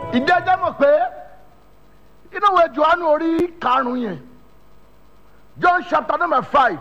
ìdí ẹjẹ́ mọ̀ pé inú ìwé johannu orí karùn-ún yẹn john chapter number five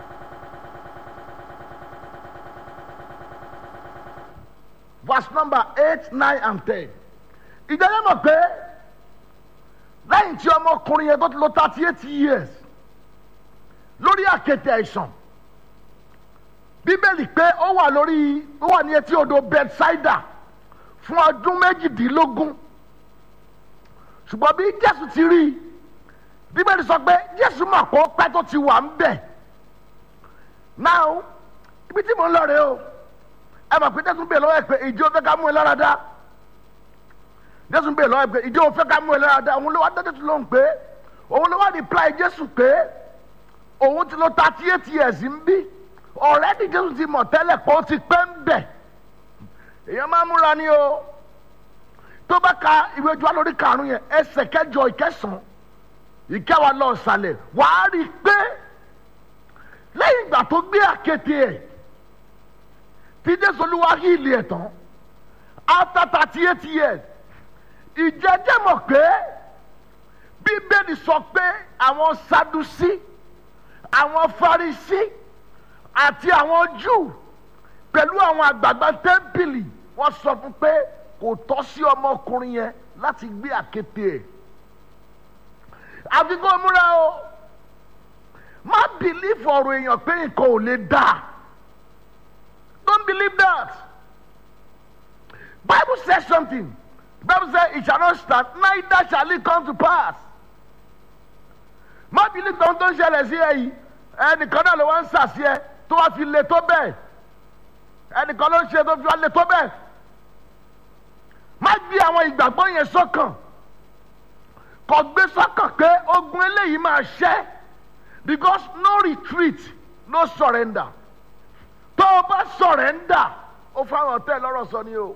verse number eight nine and ten ìdí ẹjẹ́ mọ̀ pé lẹ́yìn tí ọmọkùnrin yẹn tó ti lò thirty eight years lórí àkéte àìsàn bíbélì pé ó wà lórí ó wà ní etí odò bethsaida fún ọdún méjìdínlógún ṣùgbọ́n bí jésù ti rí i bíbélì sọ pé jésù mọ̀ kó pẹ́ tó ti wà ń bẹ̀ náà ibi tí mò ń lọ rèé o ẹ mọ̀ pé jésù ń bèèrè lọ́wọ́ ẹ pé ìjọ fẹ́ ká mú ẹ lára dá jésù ń bèèrè lọ́wọ́ ẹ pé ìjọ fẹ́ ká mú ẹ lára dá òun ló wá dá jésù lóhùn pé òun ló wá reply jésù pé òun ti lò thirty eight years ń bí ọ̀rẹ́dì jésù ti mọ̀ tẹ́lẹ̀ pé ó ti pẹ́ ń bẹ̀ èèyàn máa múra ni o tó bá ka ìwé jọ lórí karùn yẹn ẹsẹ̀ kẹjọ ìkẹsàn ìkẹwàá lọ sàlẹ̀ wàá rí i pé lẹ́yìn ìgbà tó gbé àkété ẹ̀ tí jésù olúwa hí ilé ẹ̀ tán after thirty eight years ìjẹ́jẹ́ mọ̀ pé bíbélì sọ pé àwọn sadusi àwọn farisi àti àwọn júù pẹ̀lú àwọn àgbààgbà tẹ́ḿpìlì wọ́n sọ fún pé kò tọ́ sí ọmọkùnrin yẹn láti gbé àkété ẹ̀ àfi kó múra o má believe ọ̀rọ̀ èèyàn pé nǹkan ò lè dà don't believe that bible says something bible says it shall not stand neither shall it come to pass má believe tó ń tó ń ṣẹlẹ̀ sí ẹ yìí ẹnìkan náà ló wá ń sàṣì ẹ tó wá fi le tó bẹ́ẹ̀ ẹnìkan ló ń ṣe tó fi wá le tó bẹ́ẹ̀ má gbé àwọn ìgbàgbọ́ yẹn sọ́kàn kò gbé sọ́kàn pé ogun eléyìí máa ṣẹ́ because no retreat no surrender tó o bá surrender ó fáwọn ọ̀tá ẹ̀ lọ́rọ̀ sọ ni o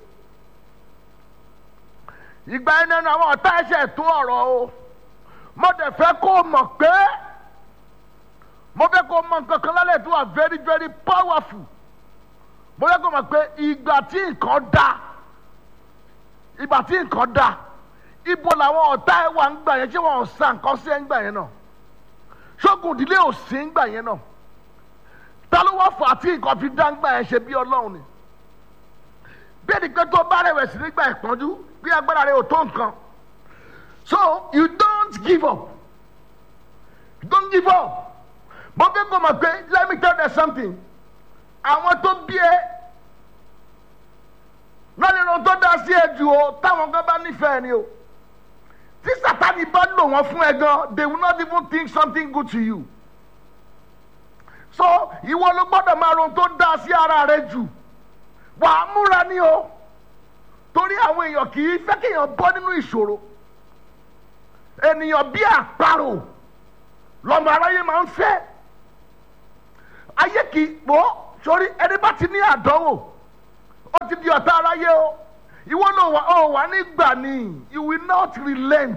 ìgbà yẹn nínú àwọn ọ̀tá ẹ̀ṣẹ̀ tó ọ̀rọ̀ o mo dẹ̀ fẹ́ kó o mọ̀ pé mo fẹ́ kó o mọ̀ nǹkan kan lálẹ́ tó wà very very powerful mo fẹ́ kó o mọ̀ pé ìgbà tí nǹkan dáa ìgbà tí nǹkan da ibo làwọn ọ̀tá ẹ̀ wà ń gbà yẹn ṣé wọn ò sa nǹkan sí ẹ̀ ń gbà yẹn náà ṣógun ìdílé ò sí ń gbà yẹn náà ta ló wá fà á tí nǹkan fi dá ń gbà yẹn ṣe bí ọlọ́run ni bí ẹni pé tó bá rẹ̀wẹ̀sì nígbà ìpọ́njú bí agbára rẹ̀ ò tó nǹkan so you don't give up you don't give up mo fẹ́ kó mọ̀ pé let me tell you something àwọn tó bí ẹ lọ́nà ìrọ̀ tó dá sí ẹ jù o táwọn kan bá nífẹ̀ẹ́ ni o tí sátani bá lò wọ́n fún ẹ gan they will not even think something good to you so ìwọ ló gbọ́dọ̀ máa ron tó dá sí ara rẹ jù wà á múra ní o torí àwọn èèyàn kì í fẹ́ kéèyàn bọ́ nínú ìṣòro ènìyàn bí àparò lọ́mọ aráyé máa ń fẹ́ ayé kì í pọ̀ sórí ẹni bá ti ní àdánwò ó ti di ọ̀tá aráyé o ìwọ náà wà ó wà nígbà ni you will not relent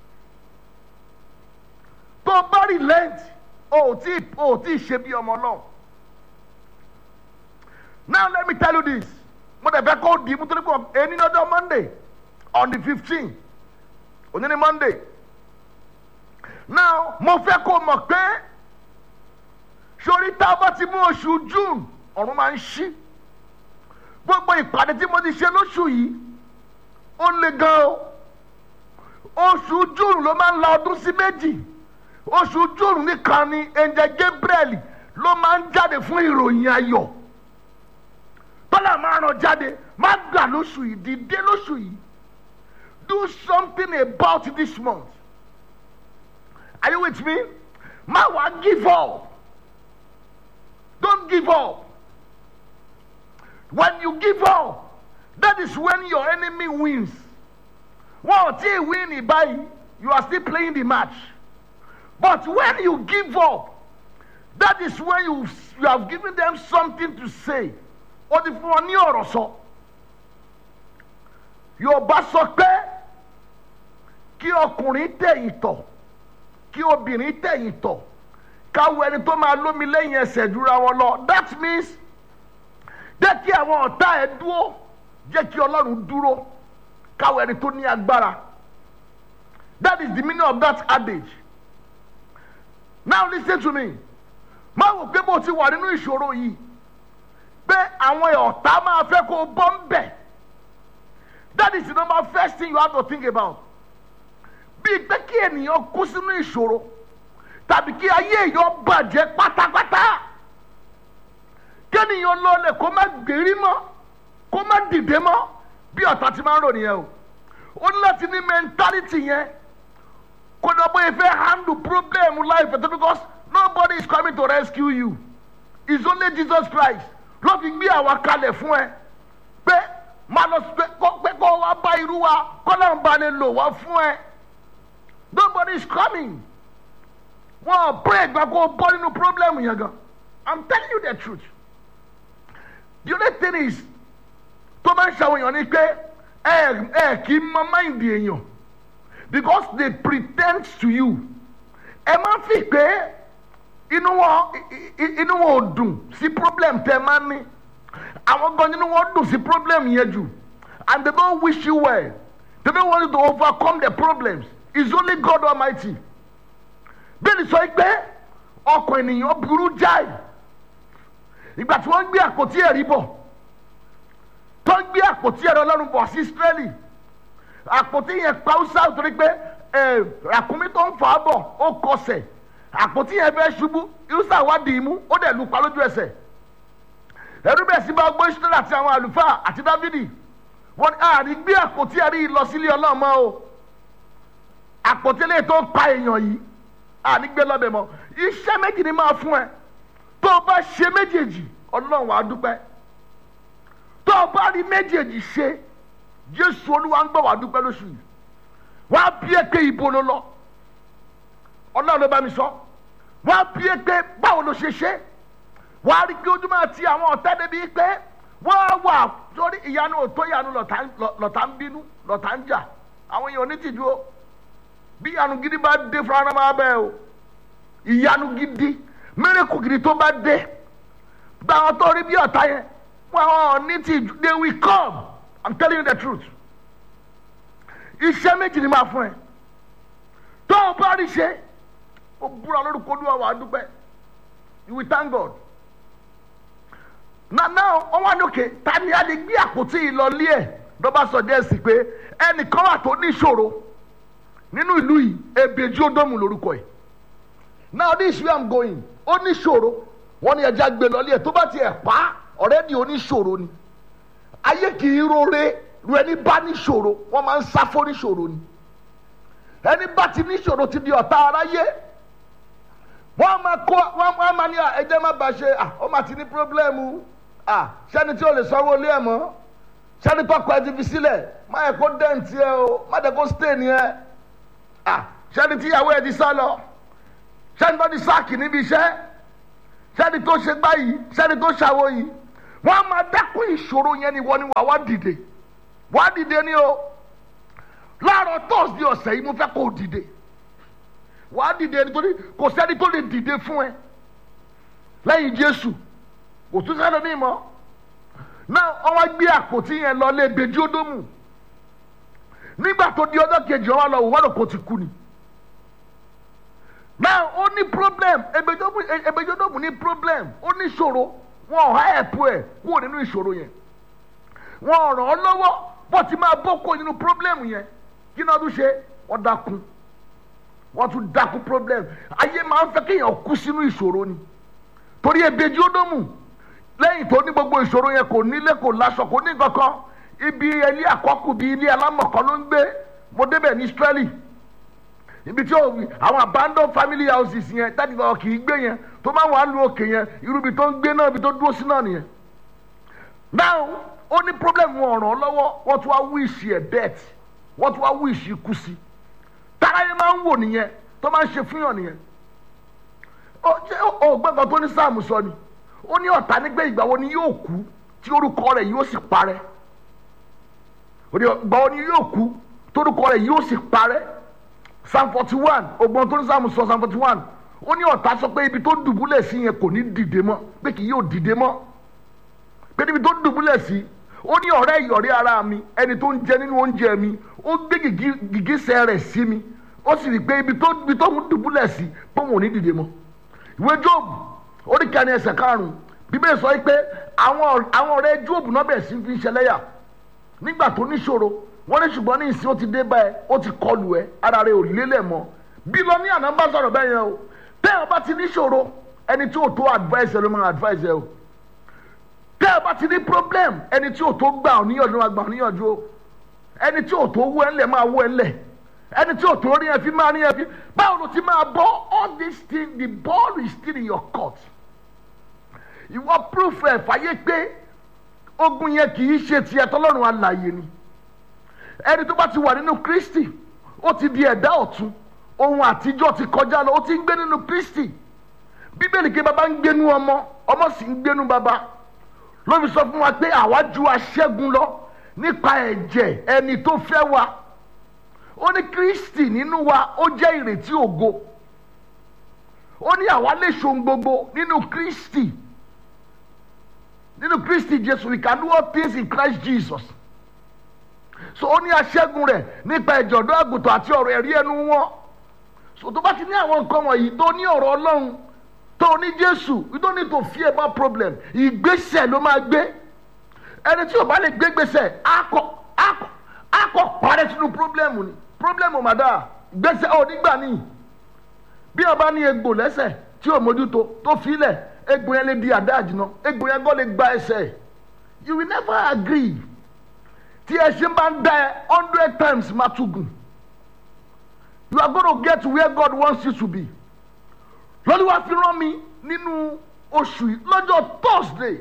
tó o bá relent o ò tí o ò tí ṣe bí ọmọ náà now let me tell you this mo dẹ̀ fẹ́ kó di mo torí pé ẹni lọ́jọ́ monday on the fifteen òní ni monday now mo fẹ́ kó mọ̀ pé sori tá a bá ti mú oṣù june ọ̀run máa ń ṣí gbogbo ìpàdé tí mo ti ṣe lóṣù yìí ó le gan o oṣù júùnù ló máa ń la ọdún sí méjì oṣù júùnù nìkan ni ẹ̀ǹjẹ̀ gabriel ló máa ń jáde fún ìròyìn ayọ̀ tọ́lá máa ràn jáde má gbà lóṣù yìí dìde lóṣù yìí do something about this month are you with me má wàá give up don't give up. When you give up, that is when your enemy wins. Well, till win by you are still playing the match. But when you give up, that is when you, you have given them something to say. Or the for ní ọ̀rọ̀ sọ. Yorùbá sọ pé kí ọkùnrin tẹ̀yìn tọ̀ kí obìnrin tẹ̀yìn tọ̀ káwọ ẹni tó máa lómi lẹ́yìn ẹsẹ̀ dúra wọn lọ. That means jẹ́ kí àwọn ọ̀tá ẹ dúró jẹ́ kí ọlọ́run dúró káwọn ẹni tó ní agbára that is the meaning of that adage now listen to me má wò pé mo ti wà nínú ìṣòro yìí pé àwọn ọ̀tá máa fẹ́ kó o bọ́ ń bẹ̀ that is the number first thing you have to think about bíi pé kí ènìyàn kú sínú ìṣòro tàbí kí ayé èèyàn bàjẹ́ pátápátá kéèyàn lọlẹ̀ kó má gbèrí mọ́ kó má dìde mọ́ bí ọ̀tá ti máa ń rò nìyẹn o ó ní láti ní mentality yẹn kó ní ọgbọ́n yẹn fẹ́ handle problem life ẹ̀ tó because nobody is coming to rescue you it's only Jesus Christ ló fi gbé àwa kalẹ̀ fún ẹ pé má lọ pé kó wá bá irú wa kó náà bá lè lò wá fún ẹ nobody is coming wọn pray gba kó bọ́ nínú problem yẹn gan i'm telling you the truth the only thing is tó máa ń ṣàwọn èèyàn ni pé ẹ ẹ kì í mọ mind èèyàn because they pretend to you ẹ máa fi pé inú wọn inú wọn ò dùn sí problem tẹ máa ní àwọn gan inú wọn dùn sí problem yẹn jù and they don't wish you well they don't want you to overcome the problems it's only God Almighty bẹ́ẹ̀ni sọ pé ọkàn ènìyàn burú jáì ìgbà tí wọ́n ń gbé àpótí ẹ̀rí bọ̀ tó ń gbé àpótí ẹ̀rí ọlọ́run bọ̀ sí Ísírẹ́lì àpótí yẹn pa Hausa torí pé ràkúnmí tó ń fà á bọ̀ ó kọsẹ̀ àpótí yẹn fẹ́ ṣubú Hausa wá dì í mú ó dẹ̀ lù pa lójú ẹsẹ̀ ẹ̀rú bẹ̀ sí bá gbé Ísírẹ́lì àti àwọn àlùfáà àti Dáfídì wọ́n ní àrí gbé àpótí ẹ̀rí lọ sílé ọlọ́mọ o àpótí lè tó pa èèyàn yìí ànígbé lọ́bẹ̀ mọ́ iṣẹ́ méjì ni máa fún ẹ tó o bá ṣe méjèèjì ọlọ́run wàá dúpẹ́ tó o bá rí méjèèjì ṣe jésù olúwa ń gbọ́ wàá dúpẹ́ lóṣù yìí wàá bí ẹ pé ibo ló lọ ọlọ́run ló bá mi sọ wàá bí ẹ pé báwo ló ṣe ṣe wàá rí pé ojúmọ́ àti àwọn ọ̀tá débi pé wọ́n wà sórí ìyanu òtó ìyanu lọ́tà ń bínú lọ́tà ń jà àwọn èèyàn onítìjú o bí ìyanu gidi bá dé fúnra náà máa bẹ́ẹ̀ o ìyanu gidi mẹ́rẹ̀kù gidi tó bá dé gba àwọn tó rí bí ọ̀tá yẹn wọn àwọn ní ti they will come i'm telling you the truth iṣẹ́ méjì ni máa fún ẹ tó o bá rí ṣe o búra lórúkọ olúwa wà á dúpẹ́ you will thank God na now wọn wá lókè ta ni a lè gbé àpótí yìí lọ lé ẹ lọ́ba sọ díẹ̀ sí pé ẹnìkan wà tó ní ìṣòro nínú ìlú yìí ebeji odomu lórúkọ ẹ now this is where i'm going ó ní ṣòro wọn ní ẹja gbé lọlé ẹ tó bá tiẹ̀ pa ọ̀rẹ́dì oníṣòro ni ayé kì í rore ru ẹni bá níṣòro wọn máa ń sáfó níṣòro ni ẹni bá ti níṣòro ti di ọ̀tá aráyé wọn máa kó wọn máa ní ẹjẹ má ba ṣe ó máa ti ní pírọ́blẹ́mù sẹ́ni tí o lè sanwó ilé ẹ̀ mọ́ sẹ́ni tọkọ ẹ ti fi sílẹ̀ má yẹ kó dẹ́ǹtì ẹ o má yẹ kó stéènì ẹ sẹ́ni tí ìyàwó ẹ ti sá lọ sẹ́ni tó ti sáàkì níbi iṣẹ́ sẹ́ni tó ṣe gbá yìí sẹ́ni tó ṣàwó yìí wọ́n á máa dẹ́kun ìṣòro yẹn ni wọ́n ni wà wá dìde wá dìde ni o láàárọ̀ tọ́sídìí ọ̀sẹ̀ yìí mo fẹ́ kó o dìde wà á dìde nítorí kò sẹ́ni tó lè dìde fún ẹ lẹ́yìn Jésù kò tún sẹ́ni ní ìmọ̀ náà wọ́n gbé àpótí yẹn lọ lé gbèjì ódómù nígbà tó di ọjọ́ kejì wọn lọ wọ́n lọ kó ti kú ni now ó ní problem ebejodomu ní problem ó ní ìṣòro wọn ò hẹ́ẹ̀pù ẹ̀ kúrò nínú ìṣòro yẹn wọn ò ràn ọ́ lọ́wọ́ bó ti máa bọ́ kó nínú problem yẹn kí náà tún ṣe wọ́n dákun wọ́n tún dákun problem ayé máa ń fẹ́ kéèyàn kú sínú ìṣòro ni torí ebejodomu lẹ́yìn tó ní gbogbo ìṣòro yẹn kò nílé kò láṣọ kò ní kankan ibi ilé àkọ́kù bíi ilé alámọ̀kọ́ ló ń gbé mo débẹ̀ ní Israeli ibi tí àwọn abandoned family houses yẹn tàbí ọ̀ kì í gbé yẹn tó máa wà lu òkè yẹn irú ibi tó ń gbé náà ibi tó dúró sí náà nìyẹn. now ó ní problem wọn ràn án lọ́wọ́ wọ́n tún wá wíìsì ẹ̀ death wọ́n tún wá wíìsì ikú sí tára yẹn máa ń wò nìyẹn tó máa ń ṣe fúnyàn nìyẹn. ó jẹ́ ògbẹ́kan tó ní sáàmù sọ ni ó ní ọ̀tá nígbẹ́ ìgbà wo ni yóò kú tí orúkọ rẹ̀ yóò sì parẹ́ ìgbà wo ni yóò kú torúkọ rẹ̀ yóò sì parẹ́ psalm forty one ọgbọ́n tó ní sáàmù sọ psalm forty one ó ní ọ̀tá sọ pé ibi tó dùbúlẹ̀ sí yẹn kò ní dìde mọ́ pé kì yóò dìde mọ́ pé níbi tó dùbúlẹ̀ sí ó ní ọ̀rẹ́ ìyọ̀rí ara mi ẹni tó ń jẹ nínú oúnjẹ mi ó gbé gìgísẹ̀ rẹ̀ sí mi ó sì rí i pé ibi tó ibi tó ń dùbúlẹ̀ sí pé òun ò ní dìde mọ́ ìwé jóòbù orí kẹrin ẹsẹ̀ karùn-ún bíbélì sọ pé àwọn àwọn ọ̀rẹ́ jóòbù náà bẹ̀rẹ̀ sí fi ń ṣẹlẹ́yà nígbà tó níṣòro wọ́n ní ṣùgbọ́n ní ìsìn ó ti dé báyẹn ó ti kọlù ẹ ara rẹ ò lélẹ̀ mọ́ bí lọ ní àná bá sọ̀rọ̀ bẹ́ẹ̀ yẹn o tẹ́ ẹ bá ti níṣòro ẹni tí ò tó advice ẹ ló máa advice ẹ o tẹ́ ẹ bá ti ní problem ẹni tí ò tó gbà ọ́ níyànjú máa gbà ọ́ níyànjú o ẹni tí ò tó wú ẹ ńlẹ̀ máa wú ẹ ńlẹ̀ ẹni tí ò tó rí ẹ fi máa rí ẹ fi báwo ló ti máa bọ́ all this thing the ball is still in your court ìwọ proof ẹ fàyè pé ogun yẹn kì í ṣe tiẹ̀ tọ́lọ́run alààyè ni ẹni tó bá ti wà nínú kristi ó ti di ẹ̀dá ọ̀tun ohun àtijọ́ ti kọjá lọ ó ti ń gbé nínú kristi bíbélì ké bàbá ń gbénú ọmọ ọmọ sì ń gbénú bàbá ló fi sọ fún wa pé àwa ju aṣẹ́gun lọ nípa ẹ̀jẹ̀ ẹni tó fẹ́ wa ó ní kristi nínú wa ó jẹ́ ìrètí ògo ó ní àwa lè ṣohun gbogbo nínú kristi nínú kristi jésù we can do all things in christ jesus so ó ní aṣẹ́gun rẹ̀ nípa ẹ̀jẹ̀ ọ̀dọ́ àgùntàn àti ọ̀rọ̀ ẹ̀rí ẹnu wọn so tó bá ti ní àwọn nǹkan wọ̀nyí tó ní ọ̀rọ̀ ọlọ́run tó ní jésù you don't need to fear about problem ìgbésẹ̀ ló máa gbé ẹni tí o bá lè gbé gbèsè akọ akọ akọ parẹ́ sínú problem ni problem ò má dáa gbèsè ò nígbà ní bí o bá ní egbò lẹ́sẹ̀ tí o mójútó tó filẹ̀ egbò yẹn lè di àdá àjìnà egbò yẹn gbọ́ lè gba ẹsẹ̀ you will never agree tí ẹṣin bá ń da ẹ hundred times má tún gùn you are gonna get to where God wants you to be lọ́lúwa fi rán mi nínú oṣù yìí lọ́jọ́ thursday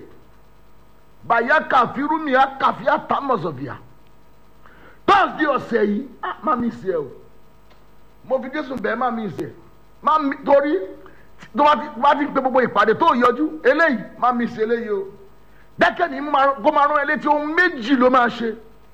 bàyá kàfírú mi á kàfí àtàmọ̀sọ̀bìà thursday ọ̀sẹ̀ yìí á má mi ṣe o mo fi jésù bẹ́ẹ̀ má mi ṣe má mi torí tó bá ti pe gbogbo ìpàdé tó yọjú eléyìí má mi ṣe eléyìí o dẹ́kẹ́ ni kó máa rán ẹ létí ohun méjì ló máa ṣe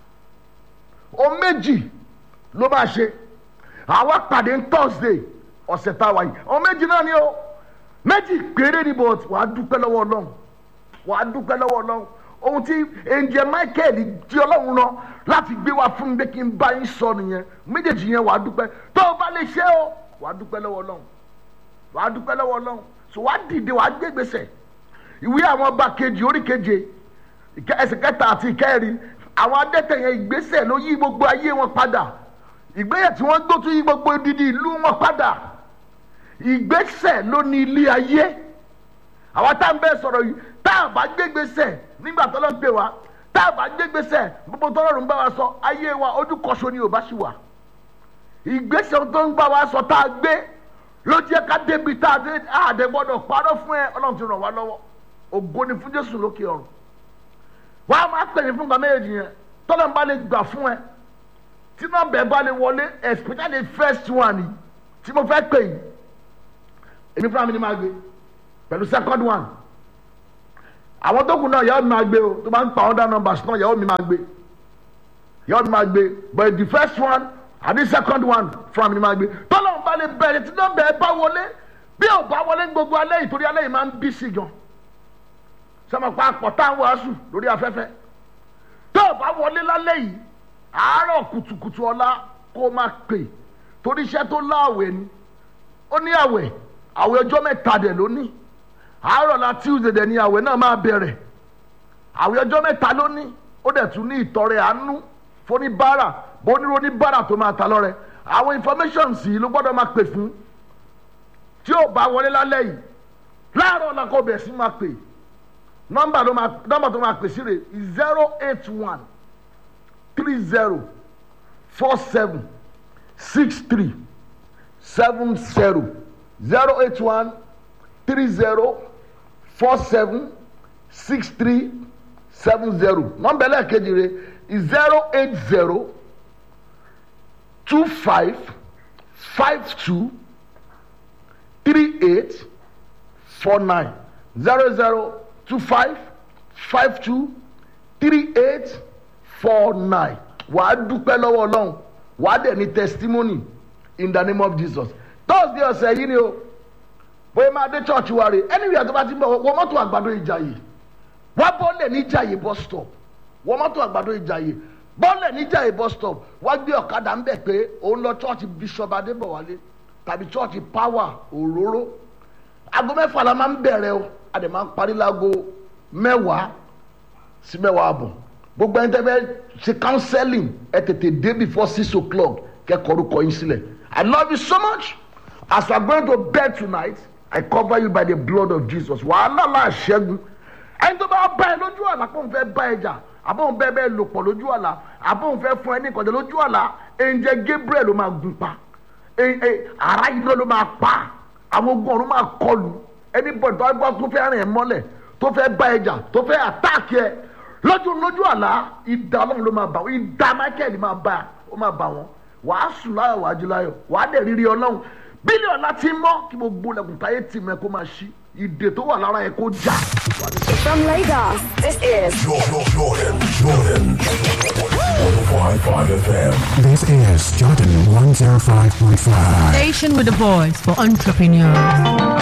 ohun méjì ló máa ṣe àwa pàdé ní thursday ọ̀sẹ̀ tá a wà yìí ohun méjì náà ni o méjì péré ni but wàá dúpẹ́ lọ́wọ́ ọlọ́run wàá dúpẹ́ lọ́wọ́ ọlọ́run ohun tí ẹnjẹ michael di ọlọ́run lọ láti gbé wá fún mi pé kí n bá yín sọ nìyẹn méjèèjì yẹn wàá dúpẹ́ tó o bá lè ṣe o wàá dúpẹ́ lọ́wọ́ ọlọ́run wàá dúpẹ́ lọ́wọ́ ọlọ́run so wàá dìde wàá gbé gbèsè ìwé àwọn ọba kejì orí keje ẹsẹ̀ kẹta àti ìkẹrin àwọn adẹ́tẹ̀ yẹn ìgbésẹ̀ ló yí gbogbo ayé wọn padà ìgbésẹ̀ tí wọ́n gbó tún yí gbogbo odidi ìlú wọn padà ìgbésẹ̀ ló ní ilé ayé àwa tá n bẹ sọ̀rọ̀ yìí tá a bá gbé gbèsè nígbà tó lọ ń pè wá tá a bá gbé gbèsè gbogbo tó lọ́rùn bá wa sọ ayé wa ojú kọ̀ṣọ́ ni ò bá ṣì wà ìgbésẹ̀ tó ń bá wa sọ tá a gbé ló jẹ́ ká débi tá a dé àdé gbọ́dọ̀ parọ́ fún ẹ ọlọ́run ti ràn wá lọ́wọ́ ògo ni fún jésù lókè ọ̀run wà á máa pèyìn fún gbàmẹ́ èjì yẹn tọ́lọ́ bá lè gbà fún ẹ tí nọ́mbà ẹ bá lè wọlé especially first one yìí tí mo fẹ́ pè yìí èmi fúnra mi ni máa gbé pẹ̀lú second one àwọn tó kù náà yàrá mi máa gbé o tó bá ń pa other numbers náà yàrá mi máa gbé yàrá mi máa gbé but the first one and the second one fúnra mi ni máa gbé tọ́lọ́ bá lè bẹ̀rẹ̀ tí nọ́mbà ẹ bá wọlé bí ò bá wọlé gbogbo alẹ́ yìí torí alẹ́ yìí máa ń bí sí gan sọmọ pa àpọ̀tá wàásù lórí afẹ́fẹ́ tó o bá wọlé lálẹ́ yìí àárọ̀ kùtùkùtù ọ̀la kó o máa pè torí iṣẹ́ tó láàwẹ̀ ni ó ní àwẹ̀ àwẹ̀ ọjọ́ mẹ́ta dẹ̀ ló ní àárọ̀ la tuesday dẹ̀ ni àwẹ̀ náà máa bẹ̀rẹ̀ àwẹ̀ ọjọ́ mẹ́ta ló ní ó dẹ̀ tún ní ìtọrẹ àánú fóníbàárà bóníró oníbàárà tó máa ta lọ́rẹ àwọn information sì ló gbọ́dọ̀ máa pè fún tí ò bá wọlé lálẹ́ yìí láàárọ̀ ọ̀la kó bẹ̀ sí máa pè nọmba ló máa nọmba tó máa pèsè rè zero eight one three zero four seven six three seven zero zero eight one three zero four seven six three seven zero nọmba ẹlẹ́ẹ̀kejì rè zero eight zero two five five two three eight four nine zero zero two five five two three eight four nine wàá dúpẹ́ lọ́wọ́ ọlọ́run wàá dẹ̀ ní testimony in the name of jesus thursday ọ̀sẹ̀ yìí ni o bóyá máa dé church wa rè anywhere tó bá ti bọ̀ wọ́n mọ́tò àgbàdo ìjàyè wá bọ́ lẹ̀ ní ìjàyè bus stop wọ́n mọ́tò àgbàdo ìjàyè bọ́ọ̀lẹ̀ níjà ìbọ̀ stop wá gbé ọ̀kadà ń bẹ̀ pé òun lọ chọ́ọ̀chì bishop adébọ̀wálé tàbí chọ́ọ̀chì power òróró aago mẹ́fà la máa ń bẹ̀rẹ̀ o a dẹ̀ máa ń parí láago mẹ́wàá sí mẹ́wàá àbọ̀ gbogbo ẹni tẹ́ fẹ́ ṣe counseling ẹ tètè dé before six o'clock kẹ́kọ̀ọ́ orúkọ yín sílẹ̀ I love you so much as we are going to bed tonight I cover you by the blood of Jesus wàhálà là ṣẹ́gun ẹni tó bá bá ẹ lójú àlá pé òun fẹ́ bá ẹ jà àbóhùn bẹ́ẹ̀ bẹ́ẹ̀ lò pọ̀ lójú àlá àbóhùn fẹ́ fún ẹ ní ìkọ̀jẹ́ lójú àlá ẹ̀ǹjẹ̀ Gabriel ló máa gun pa ara yìí ló máa pa àwọn ogun ọ̀run máa kọlù ẹni bọ̀dọ̀ tó gbọ́ tó fẹ́ rìn ẹ mọ́lẹ̀ tó fẹ́ bá ẹ jà tó fẹ́ àtáàkì ẹ lójú lójú àlá ìdá ọlọ́run ló máa bá wọn ìdá Michael máa bá ó máa bá wọn wàá sùn láyọ̀ wàá jí láyọ̀ wàá dẹ̀ rírí ọlọ́run bílíọ̀nù láti mọ́ kí gbogbo lẹ́kùn táyé tì mẹ́ kó máa ṣí ìdè tó wà lára ẹ kó já. From Lagos, this is Jordan, Jordan, Jordan. 105.5 FM. This is Jordan 105.5. Station with a voice for entrepreneurs.